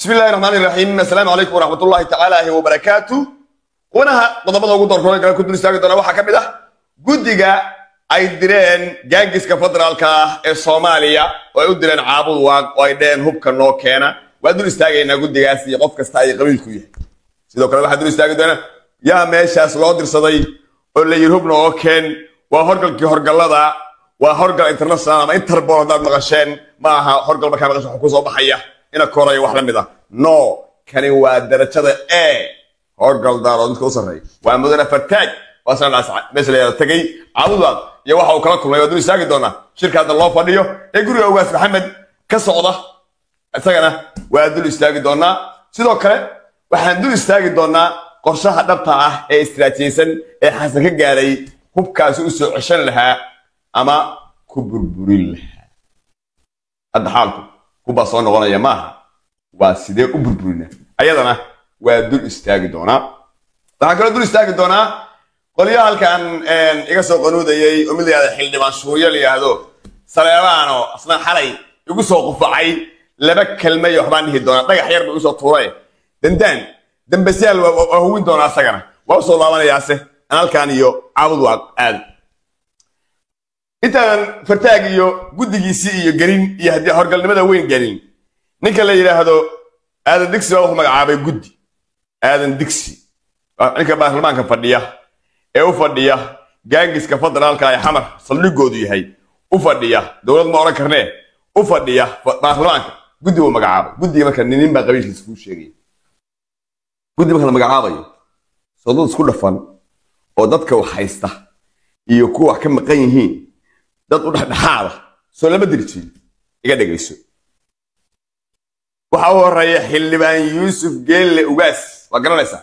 bismi illahi raxmaan iraxiim assalaamu calaykum waraxmat ullahi tacaala wabarakaatu qubanaha qodobada ugu doorkooda kale ku dul istaagi doona waxaa ka mid ah guddiga ay direen gaangiska federaalka ah ee soomaaliya oo ay u direen caabud waaq oo ay dheheen hubka noo keena waa dul istaagaynaa guddigaas iyo qof kasta ay qabiilku yahay sidoo kale waxaa dul istaagi doona yaa meeshaas loo dirsaday oo la yiri hubna oo keen waa horgalkii horgallada waa horgal international ama interbol haddaad maqasheen ma aha horgal markaa maqasho wax ku soo baxaya ina koraya wax la mid ah no kani waa darajada e horgal daaroo midka u sarreeya waa mudane fataaj waa sanadhaas meesha la yihahdo tegey caabudaad iyo waxa uu kala kulmay waa dul istaagi doonaa shirka hadda loo fadhiyo ee guriga ogaas maxamed ka socda isagana waa dul istaagi doonaa sidoo kale waxaan dul istaagi doonaa qorshaha dhabta ah ee istiraatiijiysan ee xasan ka gaaray hubkaasi u soo ceshan lahaa ama ku burburin lahaa hadda xaalku hubbaa soo noqonaya maaha waa sidee u burburina ayadana waa dul istaagi doonaa waxaan kaloo dul istaagi doonaa qolyaha halkan iga soo qanuudayay oo mid la yihahdo xildhibaan shuuryo la yihahdo saleebaano asna xalay igu soo qufacay laba kelmay waxbaan dhihi doonaa dhagax yar buu isoo tuuray dandaan dambasyaal waa hubin doonaa asagana waa usoo laabanayaase aan halkan iyo caabud waa aad intaanan fartaag iyo guddigiisii iyo gelin iyo haddii horgalnimada weyn gelin ninka la yidhaahdo aadan digsi baa wuxuu magacaabay guddi aadan digsi ninka baarlamaanka fadhiya ee u fadhiya gaangiska federaalka ee xamar saldhigoodu yahay u fadhiya dowlad ma odhan karnee u fadhiya baarlamaanka guddi buu magacaabay guddiga marka ninin baa qabiilkiisa kuu sheegaya guddi marka la magacaabayo soo dad isku dhafan oo dadka wax haysta iyo kuwa wax ka maqan yihiin dad u dhexdhexaada soo lama dirjiin iga dhegayso waxa u horeeya xildhibaan yuusuf geelle ugaas waa garanaysaa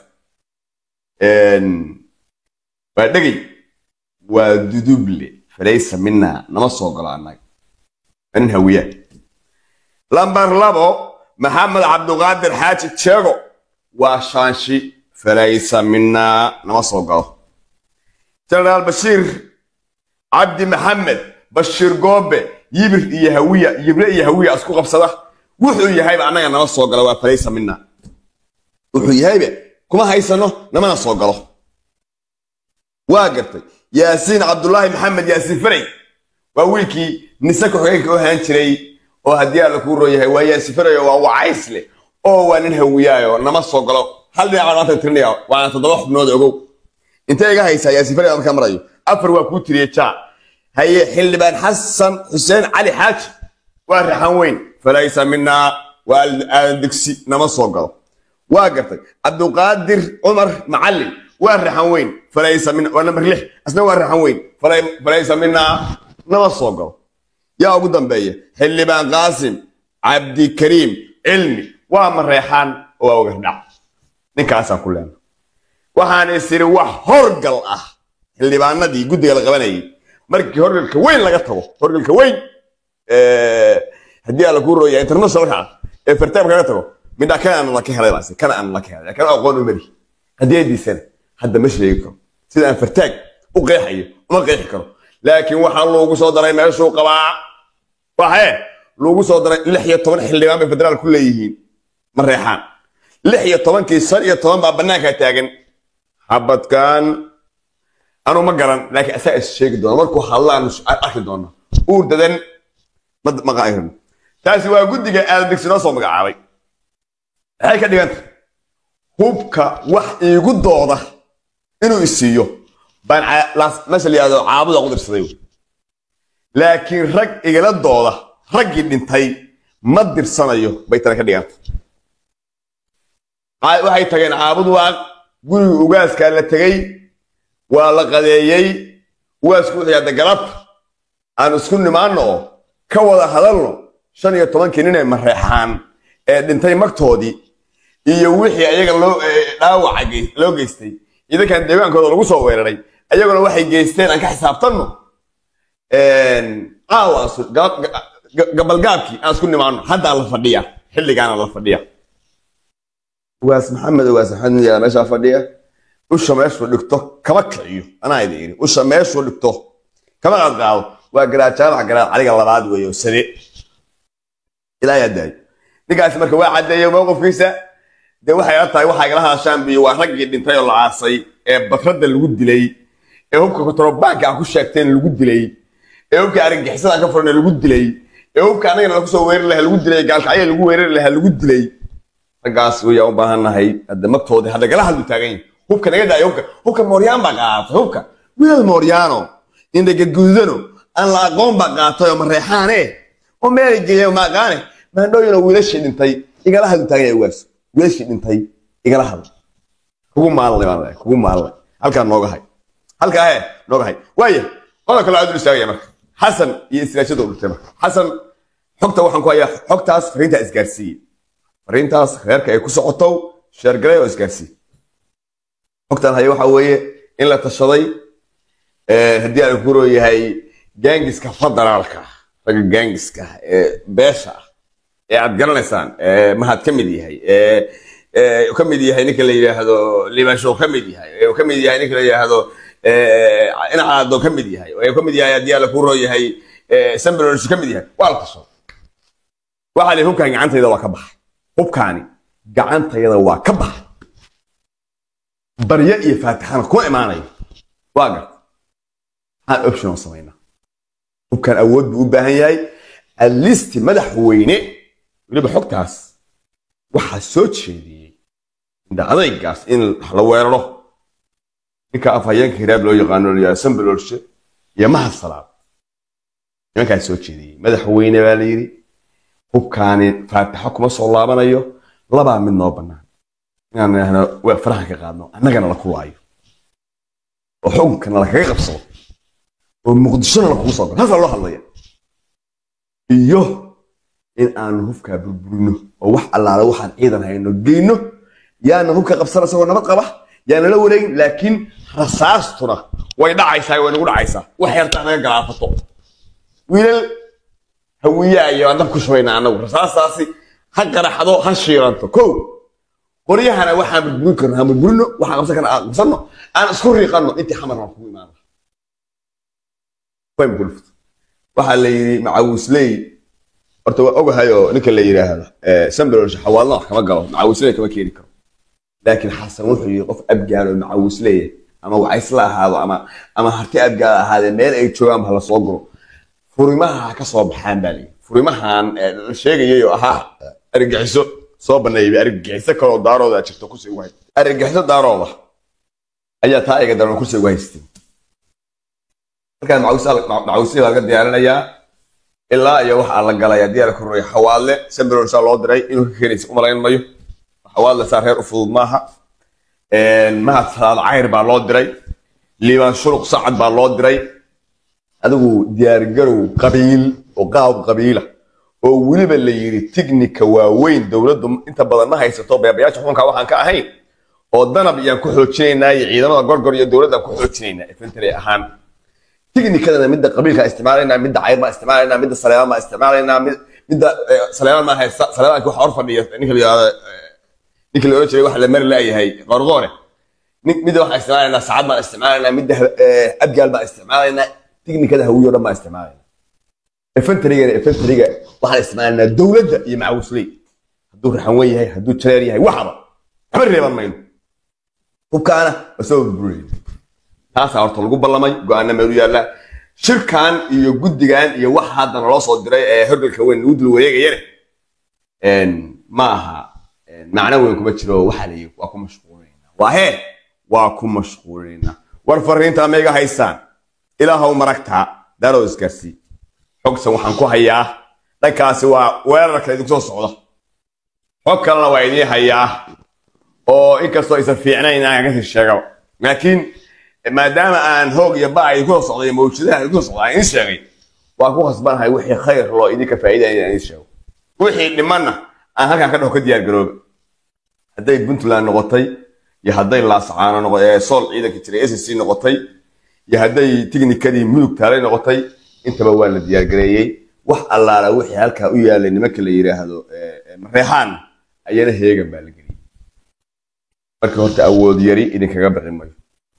waa dhegay waa duduble falaysa mina nama soo galo annaga waa nin hawiyaa lambar labo maxamed cabduqaadir xaaji jeego waa shaanshi falaysa mina nama soo galo jenaraal bashiir cabdi maxamed bashiir goobe yibir iyo hawiya yibre iyo hawiya isku qabsada wuxuu yahayba annaga nama soo galo waa falaysa mina wuxuu yahayba kuma haysano namana soo galo waa gartay yaasiin cabdulaahi maxamed yaasiin faray waa wiilkii nise ku-xigeenka u ahaan jiray oo haddii alla kuu rooyahay waa yaasiin faray oo waa wacaysle oo waa nin hawiyaayo nama soo galo hal dhinac baan maanta tirinaya waana toddoba xubnood ogow intee iga haysaa yaasiin faray markaa marayo afar waa kuu tiriyey jaa haye xildhibaan xasan xuseen cali xaaji waa raxan weyn falaysa minaa waa aadan digsi nama soo galo waa gartay cabduqaadir cumar macallin waa raxan weyn falaysa min waa nambar lix asna waa raxan weyn falaysa minaa nama soo galo yaa ugu dambeeya xildhibaan qaasim cabdikariim cilmi waa mareexaan oo waa ogardhac ninkaasaan ku leena waxaan isiri wax horgal ah xildhibaanadii guddiga la qabanayay markii horgalka weyn laga tago horgalka weyn haddii alla kuu rooya internationalka ah ee fartaamka laga tago midhaa kana aan la ka helay baase kana aan la ka helay kana aqoon u mari haddii ay diisana hadda ma sheegi karo sida aan fartaag u qeexayo uma qeexi karo laakiin waxaa loogu soo daray meeshuu qabaa waxee loogu soo daray lix iyo toban xildhibaan bay federaal ku leeyihiin ma reexaan lix iyo tobankii shan iyo toban baa bannaankaa taagan xabadkan anuu ma garan laakiin asaa is sheegi doona markuu hadlaan arki doona uur dadan maqaarin taasi waa guddiga aadadigsi noo soo magacaabay maxay ka dhiganta hubka wax iigu dooda inuu isiiyo baan meesha la yihahdo caabuda ku dirsaday laakiin rag igala dooda raggii dhintay ma dirsanayo bay tana ka dhiganta waxay tageen caabud waaq guriga ugaaskaa la tegey waa la qadeeyey ugaasku wuxuu yahda galabta aan isku nimaanno oo ka wada hadalno shan iyo tobankii nin ee mareexaan ee dhintay magtoodii iyo wixii ayaga loo dhaawaca loo geystay idankan deegaankooda lagu soo weeraray ayaguna waxay geysteen aan ka xisaabtanno caawa gabalgaabkii aan isku nimaano haddaa la fadhiya xilligaana la fadhiya ugaas maxamed ugaas maxamed yaa meeshaa fadhiya usha meeshuu dhigto kama kiciyo anaa idin iri usha meeshuu dhigto kama qaadqaado waa garaajaamax garaad caliga labaad weeye oo sade ilaa yaa daayo ninkaasi marka waa caddeeyey mowqifkiisa dee waxay la tahay waxaa igala hadashaan biyo waa raggii dhintay oo la aasay ee badradda lagu dilay ee hubka kontarobaanka ah ku sheegteen lagu dilay ee hubka argagixisada ka furan lagu dilay ee hubka annagana lagu soo weerari lahaa lagu dilay gaalkacyo lagu weerari lahaa lagu dilay raggaas wayaa u baahannahay hadda magtoodii hadda gala hadlu taagan yahay hubka naga daayo hubka hubka mooryaan baa qaatay hubka wiil mooryaano indhagaguudano aan la aqoon baa qaatay oo mareexaane oo meelay geeya maaqaane maandhooyinoo wiilashii dhintay igala hadlu taagan yahay ugaas wiilashii dhintay igala hadl kugu maalnay baan leeyahay kugu maalnay halkaa nooga hay halkaa he nooga hay waaya qodob kale aad u istaagaya marka xasan iyo istiraashada u dhintay marka xasan xogta waxaan ku hayaa xogtaas fariintaa isgaarsiiyey fariintaas reerka ay ku socoto sheergalay oo isgaarsiiyey xogtaan haya waxa weeye in la tashaday haddii aan ku rooyahay gaangiska federaalka ragga gaangiska ee beesha ah ee aad garanaysaan mahad ka mid yahay ka mid yahay ninka la yidhaahdo limashow ka mid yahay ka mid yahay ninka la yidhaahdo inacaado ka mid yahay ka mid yahay haddii aan ku rooyahay sambalors ka mid yahay waa la tashaday waxaa la hubkaan gacantayda waa ka baxay hubkaani gacantayada waa ka baxay baryo iyo faatixana kuma imaanayo waa garta maxaan option oo samaynaa hubkan awood buu u baahan yahay alisti madaxweyne weliba xogtaas waxaa soo jeediyey indha adaygaas in la weeraro ninka afhayeenka hiraab loo yaqaano sambalolshe iyo mahad salaad nimankaas soo jeediyey madaxweyne baa la yidhi hubkaani faatixo kuma soo laabanayo labaa mid noo bannaan inaan idhaahno waa farahan ka qaadno annagana la kulaayo oo xukunkana lakaga qabsado oo muqdishona lakugu soo galo halkaa loo hadlaya iyo in aanu hubkaa burburino oo wax allaale waxaan ciidan hayno geyno yaana hubka qabsan isagoo nabad qaba yaana la wareegin laakiin rasaastuna way dhacaysaa way nagu dhacaysaa wax yartaa naga galaafato wiilal hawiyaayo aan dab ku shubayna annagu rasaastaasi ha qaraxdo ha shiiranto kow qoryahana waxaan burburin karno ha burburino waxaan qabsan karna aan qabsanno aan isku riiqanno intii xamar aan kugu imaana waxaa la yidhi macawisley horta waa ogahay oo ninka la yidhaahdo sambalolsha xawaalna wax kama galo macawisley kama keeni karo laakiin xasan wuxuu yidhi qof abgaal oo macawisleya ama wacaysla ahaado ama ama harti abgaal ahaadee meel ay joogaan ha la soo guro furimaha ha ka soo baxaan baa layidhi furimahan la sheegayay oo ahaa argagixiso soo baneeyay argagixiso kaloo daarooda jirto kursi ugu haysta argagixiso daarooda ayaa taa iga daran kursi ugu haystay markaa macawisle laga diyaarinayaa ilaa iyo waxaa la galaya diyaar korreeya xawaadle sambalolsaa loo diray inuu ka keenaysa u malayn mayo xawaadle saa reer u fudud maaha mahad salaad cayr baa loo diray liibaan shuruq sacad baa loo diray adigu diyaargarow qabiil oo qaab qabiila oo weliba la yidhi tignika waaweyn dowladdu inta badan ma haysato beebayaasha xukunka waxaan ka ahayn oo danab iyaan ku xoojinaynaa iyo ciidamada gorgor iyo dowladdaan ku xoojinaynaa infantry ahaan tignikadana midda qabiilka isticmaalaynaa midda cayr baa isticmaalaynaa midda saleemaan baa isticmaalaynaa midda saleemaan maa haysta saleemaanka waxa hor fadhiya ninka la yidhahdo ninka la oran jiray waxa la mari laayahay qorqoone midda waxaan isticmaalaynaa sacad baan isticmaalaynaa midda abgaal baan isticmaalaynaa tignikada hawiyo dhan baan isticmaalaynaa efentrigana efentriga waxaan isticmaalaynaa dowladda iyo macawisley hadduu raxanwen yahay hadduu jareer yahay waxaba waxba reeban mayno hubkaana waa soo burburinayna taasaa horta lagu ballamay go-aana meelu yaallaa shirkan iyo guddigan iyo waxa haddana loo soo diray ee horgalka weyn lagu dul wareegayane ma aha macno weyn kuma jiro waxaa la yidhi waa ku mashquulinaynaa waa hee waa ku mashquulinaynaa war fariintaa ma iga haysaan ilaahow maragtaa daaroo isgaarsii xogsan waxaan ku hayaa dhankaasi waa weerarka idinku soo socda xog kalena waa idiin hayaa oo inkastoo aysan fiicnayn aan kasii sheegaba laakiin maadaama aan hoog iyo ba idinku soo socday mawjadaha idinku soo socda aan idiin sheegay waa ku khasbanahay wixii khayr loo idinka faa'iidaya inaan idiin sheego wixii dhimanna aan halkan ka dhaho ka diyaar garooba hadday puntland noqotay iyo hadday laascaano noqotay sool ciidanka jiray s c noqotay iyo hadday tignikadii mudug taalay noqotay intaba waa la diyaargareeyey wax allaala wixii halkaa u yaalay nimanka la yidhaahdo mareexaan ayana heegan baa la geliyey marka horta awood yari idinkaga bixi mayo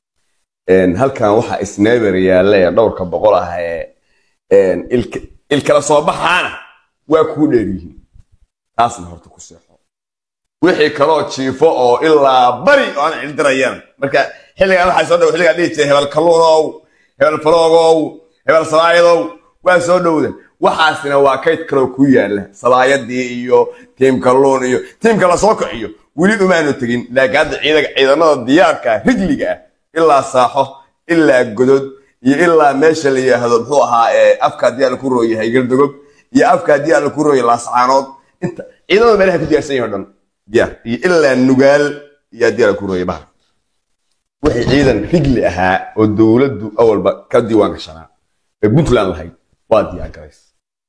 halkan waxaa sneber yaalla ee dhowrka boqol ah ee ilkala soo baxaana waa kuu dheer yihiin taasna horta ku seexo wixii kaloo jiifo oo ilaa bari oo aan cildirayaan marka xilligan waxaa soo dhow xilligaa dhihi jiray hebel kalluunow hebel faloogow hebel sabaayadow waa soo dhowda waxaasina waa kayd kaloo ku yaala sabaayadii iyo tiim kalluun iyo tiimka lasoo kiciyo weli umaanu tegin laakiin hadda ciidaga ciidamada diyaarka rijliga ah ilaa saaxo ilaa godod iyo ilaa meesha la yidhaahdo muxuu ahaa afka haddii aan ku rooyahay galdogob iyo afka haddii aan ku rooyay laascaanood inta ciidamada meelaha ku diyaarsan yahay o dhan diyaar iyo ilaa nugaal iyo haddii aan ku rooyay bahar wixii ciidan rigli ahaa oo dowladdu awalba ka diiwaan gashanaa ee puntland lahayd waa diyaar garaysa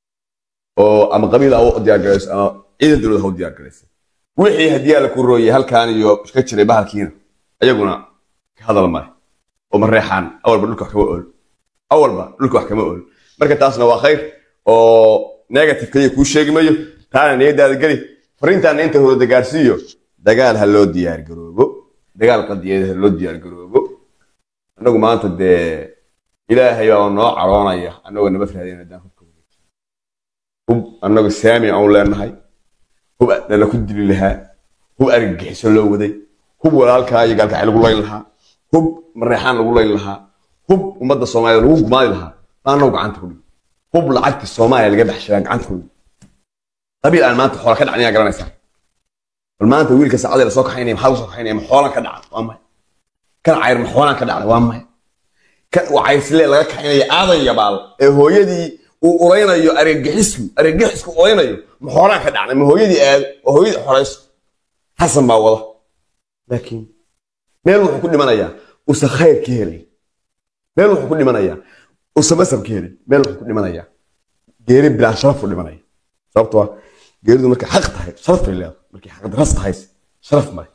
oo ama qabiil ha u diyaar garayso ama ciidan dowlad ha u diyaar garaysa wixii haddii aan ku rooyay halkaan iyo ka jiray bahalkiina ayaguna ka hadal male oo ma reexaan awalba dhulka wax kama ool awalba dhulka wax kama ool marka taasna waa khayr oo negative kaliya kuu sheegi mayo taana niyadaada geli fariintaana inta hooda gaarsiiyo dagaal ha loo diyaar garoobo dagaal qadiyeed ha loo diyaar garoobo annagu maanta dee ilaahay baa noo caroonaya annagoo nabad raadin haddaan hubka wareejin hub annagu saami aan leenahay hub nala ku dili lahaa hub argagixiso loo waday hub walaalkaa iyo gaalkacay lagu layn lahaa hub mareexaan lagu layn lahaa hub ummadda soomaalida lagu gumaadi lahaa baa annagu gacanta ku dhigi hub lacagta soomaaliya laga baxshadaa gacanta ku dhigi qabiil aan maanta xoola ka dhacnaya garanaysaa bal maanta wiilka saacadii lasoo kaxaynaya maxaa lasoo kaxaynaya ma xoolan ka dhaca waa maya kan cayr ma xoolan ka dhacda waa maya kan wacaysle laga kaxaynaya aadan yabaal ee hooyadii uu uraynayo argagixisku argagixisku uraynayo ma xoolaan ka dhacnay ma hooyadii aado oo hooyadii xorayso xasan baa wada laakiin meel wuxuu ku dhimanayaa usa khayr ka helay meel wuxuu ku dhimanayaa usa masab ka helay meel wuxuu ku dhimanayaa geeri bilaan sharaf u dhimanaya sababtoo ah geeridu markay xaq tahay sharaf bay leedahay markay xaq daras tahay sharaf male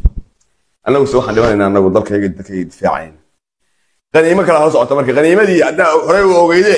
annagu se waxaan dhimanaynaa annagu dalkayga dadkayga difaacayna qaniimo kala hor socota marka qaniimadii haddaa horey u ogeyde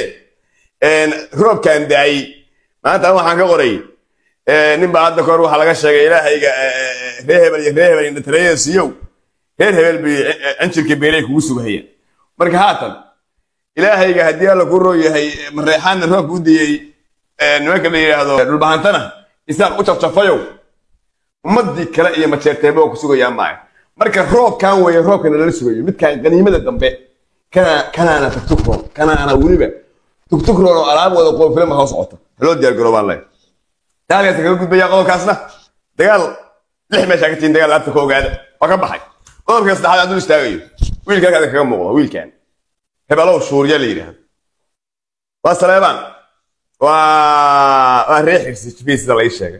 roobkan daayey maanta waxaan ka qoray nin baa hadda kahor waxaa laga sheegay ilaahayga ree hebel iyo ree hebel indhatareyada siiyow reer hebel bay anjirka beelay kugu sugahayaan marka haatan ilaahayga haddii alla ku roo yahay mareexaanna roobka u diyey nimanka la yidhaahdo dhulbahantana isaaq u jafjafayow ummadii kale iyo majeerteeba oo ku sugayaan maayo marka roobkan weeye roobkana lala sugayo midkaan qaniimada dambe kana kanaana tugtugroon kanaana weliba tugtugroon oo alaab wada qoofilama hoo socota haloo diyaar garoobaan leeyahay dagaalkaas kaga gudbaya qodobkaasna dagaal lix meeshaa ka tihin dagaal laabta ka ogaada waa ka baxay qodobka saddexaad hadduu istaagayo wiilka halkaas kaga muuqda wiilkan hebelow shuuriya la yidhaahdo waa saleebaan waa waa ree xirsi sida la ii sheegay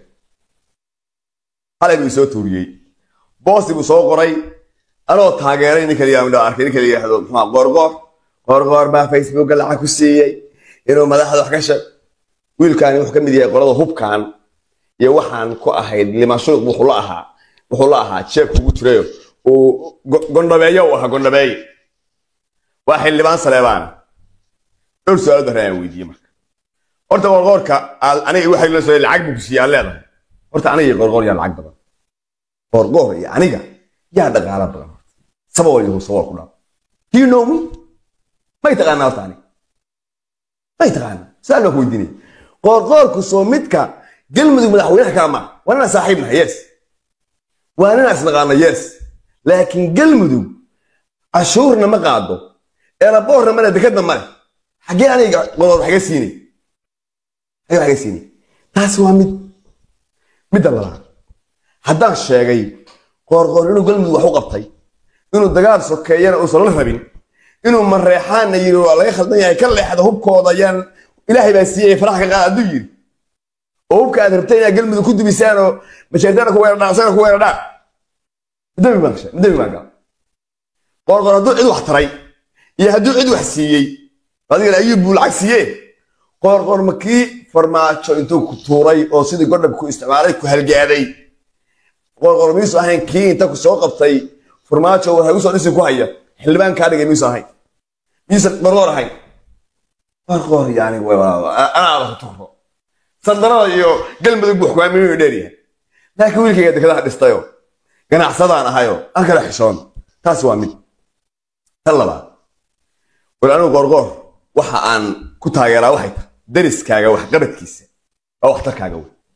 xalay buu soo tuuriyey boosi buu soo qoray anoo taageeray ninka la arkay ninka la yidhaahdo muxuu qoorqoor qoorqoor baa facebooka lacag ku siiyey inuu madaxda wax ka sheeg wiilkaani wuxuu ka mid yahay qolada hubkan iyo waxaan ku ahayd limashuuq wuxuu la ahaa wuxuu la ahaa jeebka ugu jirayo uu gondhabeeyo u ahaa gondhabeeye waa xildhibaan saleebaana dhowr su-aalood baan aan weydiiyey marka horta qorqoorka aniga waxay la soo lacag buu ku siiyay aan leedahay horta aniga iyo qorqoor yaa lacag badan qorqoor iyo aniga yaa dhaqaala badan sabab iyo sabab ku dhaaf do you know me may taqaanaa horta aniga may taqaanaa su-aal baan ku weydiinaya qoorqoorku soo midka galmudug madaxweynaha kala ma waa inaan saaxiibnaha yes waa inaan isnaqaano yes laakiin galmudug cashuurna ma qaado eeraboorna male dekadna male xaggee aniga qodood xaga siinay xaggee xaga siinay taasi waa mid midda labaad haddaan sheegay qoorqoor inuu galmudug wax u qabtay inuu dagaal sokeeyana uusan la rabin inuu mareexaanna yiri waa laga khaldan yahay ka leexda hubkooda ayaan ilaahay baa siiyey farax ka qaad hadduu yiri oo hubka aad rabtay inaad galmudug ku dubisaan oo mashaartaana ku weeradhaan asagana ku weeradhaan madabi baan gashay madabi baan gal qoorqoor hadduu cid wax taray iyo hadduu cid wax siiyey adigana ayuu buu lacag siiyee qoorqoor ma kii farmaajo intuu ku tuuray oo sidii godhab ku isticmaalay ku halgaaday qoorqoor miisu ahayn kii inta ku soo qabtay farmaajo war hagu soo dhisi ku haya xildhibaan kaa dhigay miisu ahayn miisan qorqoor ahayn qorqoor yani anaada ku tuuro sandanada iyo galmudug buu xugaamiyo inuu dheeryahay laakiin wiilkayga dekadaha dhistayo ganacsadaan ahayo aan kala xishoon taas waa mid tan labaad war anigu qorqoor waxa aan ku taageeraa waxay tahay dariskaaga waxqabadkiisa waa waxtarkaaga wey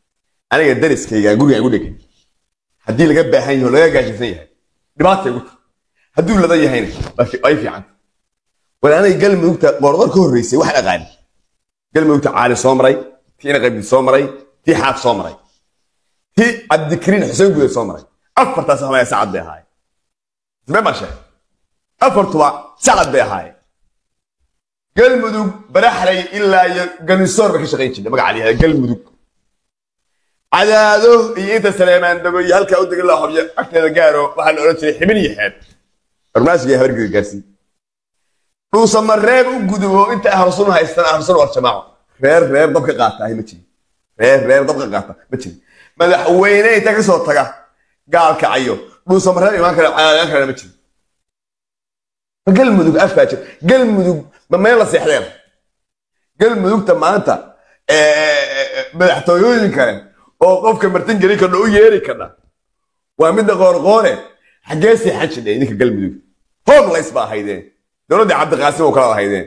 aniga dariskayga guriga igu dhegan haddii laga baahan yaho laga gaajaysan yahay dhibaata igu tahay hadduu ladan yahayna ay fiican wal aniga galmudugta qoordor ka horreysay waxaan aqaani galmudugta caali soo maray tii ina qabdi soo maray tii xaaf soo maray tii cabdikariin xuseen gudeed soo maray afartaas hamaya sacad bay ahaayeen ismee baan sheegay afartuba sacad bay ahaayeen galmudug baraxlay ilaa iyo ganisoor bay ka shaqayn jirtay magaca la galmudug cadaado iyo inta saleemaan dago iyo halkaa u degin la xobyo agteeda gaaro waxaa la odhan jiray xibin iyo xeeb barnaamijka habargeda gaarsiin dhuusama reer u gudubo inta ahlusun haystaan ahlusun war jamaaco reer reer dabka qaata ahi ma jirin reer reer dabka qaata ma jirin madaxweyne inta kasoo taga gaalkacayo dhuusama reer imaan kara caalaan karana ma jirin galmudug afkaa jir galmudug ma meel la seexdeen galmudugta maanta madaxtooyooyin kale oo qofka martin geli kardha u yeeri kardha waa midda qoorqoore xaggee seexan jidhay idinka galmudug homeless ba ahaydeen dowladdii cabdiqaasim oo kala ahaydeen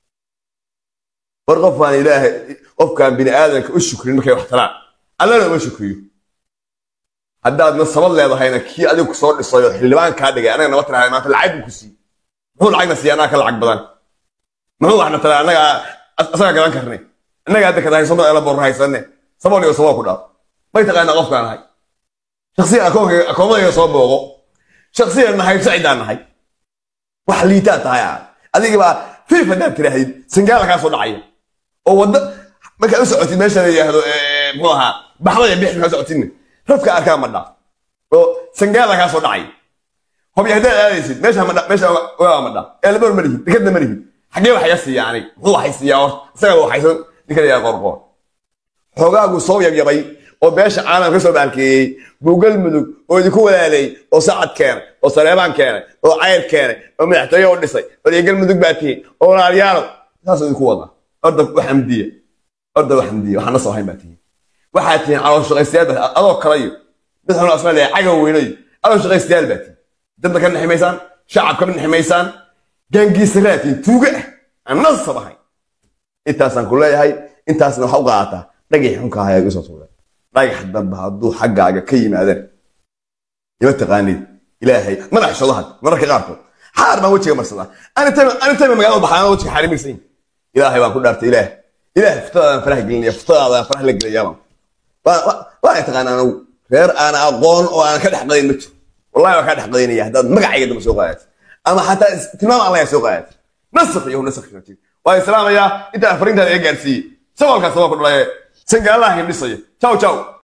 war qofaan ilaahay qofkaan bini aadanka u shukrin markay wax taraan allana uma shukriyo haddaadna sabad leedahayna kii adigu soo dhisayo xildhibaan kaa dhigay anaga naba tirahay maanta lacag buu ku siiyey muxuu lacagna siiya annaga ka lacag badan muxuu waxna tara annaga asaga gadan karnay annaga hadda kada haysano eela boor haysanne sabool iyo saboo ku dhaaf may taqaanaa qofkaan ahay shaksiyan akoomadayga soo booqo shaksiyan nahay sacidaan nahay wax liitaa tahay ah adiga baa fiif haddaad tirahdid sangaala kaa soo dhacaya oo wadda markaad u socotid meesha la yidhaahdo muxuu ahaa baxda iyo bix markaad socotidna rafka arkaa ma dhaaf oo sangaala kaa soo dhacaya hobi haddaad aadaysid meesha ma dha- meesha waa ma dhaaf ee laba ma lihid dekadna ma lihid xaggee wax iga siiya aniga muxuu waxay siiyaa hor isaga waxaysan ninka la yidhaha qorqoor xoogaagu soo yabyabay oo beesha caalam ka soo baalkeeyey buu galmudug oo idinku walaalay oo sacad keenay oo saleebaan keenay oo cayr keenay oo madaxtooye u dhisay oo iyo galmudug baa tihiin oo walaalyaalo saasuu idinku wadaa orda wax amdiya orda wax amdiya waxaan na soo hayn baa tihiin waxaad tihiin calool shaqaystayaal baa adoo kalayo mid xun asna leeyahay cagow weynayo calool shaqaystayaal baa tihiin dadna ka nixi maysaan shacabka ma nixi maysaan gaangiisaraad tihiin tuuga ah aan nasab ahayn intaasaan ku leeyahay intaasna waxa u qaadataa dhagax xunka ahaa igu soo tuuray dhagax dambe hadduu xaggaaga ka yimaadaan ima taqaanid ilaahay madax shodaha mararka qaarkood xaar baan wejiga marsadaa anitayma magaalada baxaan wejiga xarimirsan yihin ilaahay baan ku dhaartay ilaah ilaah futadaadaan faraha gelinaya futadaadaan faraha la gelayaa waa taqaan anagu reer aan aqoon oo aan ka dhex qadayn ma jiro wallahi waan kaa dhex qadaynaya haddaad magacayga damba soo qaadato ama xataa tilmaam alla yaa soo qaadato nasakh iyo nasakh waa islaamayaa intaan fariintaada iga gaarsiiyey sabalkaas waa ku dhalaye sangaalaha hindhisaya ciao ciao